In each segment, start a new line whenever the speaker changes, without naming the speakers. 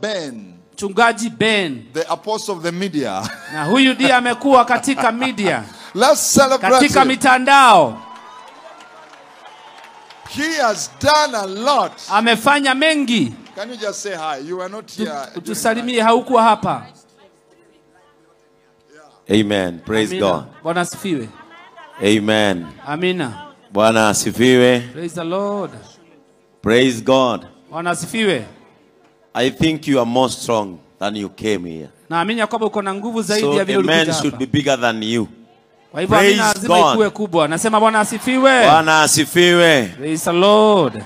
Ben,
mchungaji Ben,
the apostle of the media.
na huyu ndiye amekuwa katika media,
Let's celebrate
katika
him.
mitandao,
He has done a lot.
amefanya mengi.
Can you just say hi? You were not here. during that.
Tusalimie, haukuwa hapa.
Amen. Praise
Amina.
God.
Bwana asifiwe.
Amen.
Amina.
Bwana asifiwe.
Praise the Lord.
Praise God.
Bwana asifiwe.
I think you are more strong than you came here.
Naamini ya kwamba uko na nguvu zaidi
So
ya vile
amen
ulikuja
should
hapa.
be bigger than you.
Kwa hivyo
Praise
amina lazima
God.
ikuwe kubwa. Nasema Bwana asifiwe.
Bwana asifiwe.
Praise the Lord.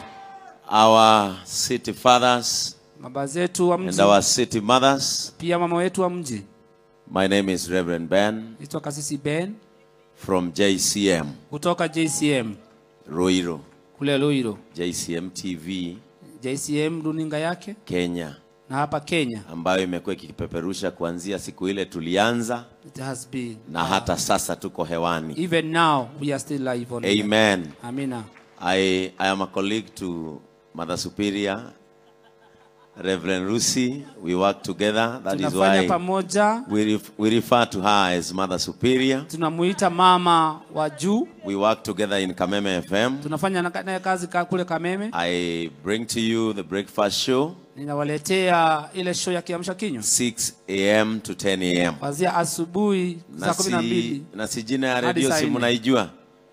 Our city fathers
Baba zetu wa
and
mji,
our city mothers.
pia mama wetu wa mji.
My name is Reverend Ben
Naitwa Kasisi Ben
from JCM,
kutoka JCM
Ruiru,
kule Luiro.
JCM TV
JCM runinga yake
Kenya,
na hapa Kenya
ambayo imekuwa ikipeperusha kuanzia siku ile tulianza
it has been
na hata sasa tuko hewani.
even now we are still live on air.
Amen.
Amina.
I, I am a colleague to Mother Superior, Reverend Rusi. We work together. That is
Tunafanya
why
pamoja,
we, ref, we refer to her as Mother Superior.
tunamuita mama wa juu.
We work together in Kameme FM.
Tunafanya na- naye kazi ka- kule Kameme.
I bring to you the breakfast show,
Ninawaletea ile show ya kiamsha kinywa
6 a.m. to 10 a.m.
kuanzia asubuhi saa
Na
kumi na
si,
mbili.
na si jina ya
Hadi
redio
saa
si
nne.
mnaijua?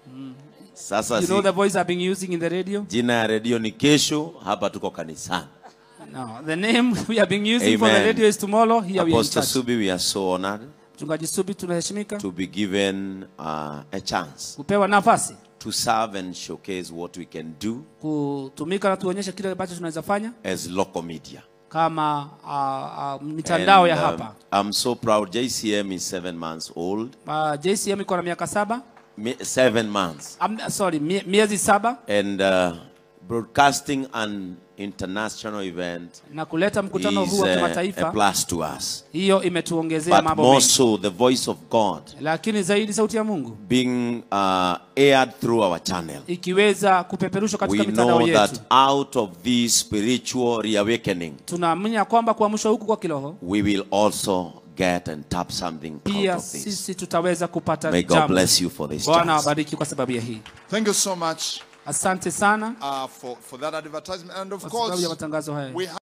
Sasa
You know
si,
the voice I've been using in the radio?
jina ya redio ni kesho, hapa tuko kanisani.
No, the name we have been using for the
Amen.
radio is tomorrow. Here we are in
Apostle
church.
Subi, we are so honored
Mchungaji Subi tunaheshimika
to be given uh, a chance
kupewa nafasi
to serve and showcase what we can do
kutumika na tuonyeshe kile ambacho tunaweza fanya
as local media.
kama uh, uh, mitandao ya
um,
hapa.
I'm so proud. JCM is seven months old.
Uh, JCM iko na miaka saba
Mi- Seven months.
um, sorry mie, miezi saba
And uh, broadcasting an international event
na kuleta mkutano
is
huu wa
uh, a
kimataifa,
plus to us.
hiyo imetuongezea
But
mambo
more
mengi,
so, the voice of God
lakini zaidi sauti ya Mungu
being uh, aired through our channel.
ikiweza kupeperushwa katika
We
mitandao
know
yetu,
that out of this spiritual reawakening,
tunaamini ya kwamba kuamshwa huku kwa kiroho
we will also get and tap something out
pia
of this.
sisi tutaweza kupata
May God
jambo.
bless you for this
Bwana
chance.
awabariki kwa sababu ya hii.
Thank you so much
Asante sana
uh, for, for that advertisement. And of
kwa sababu ya
course,
matangazo haya.
we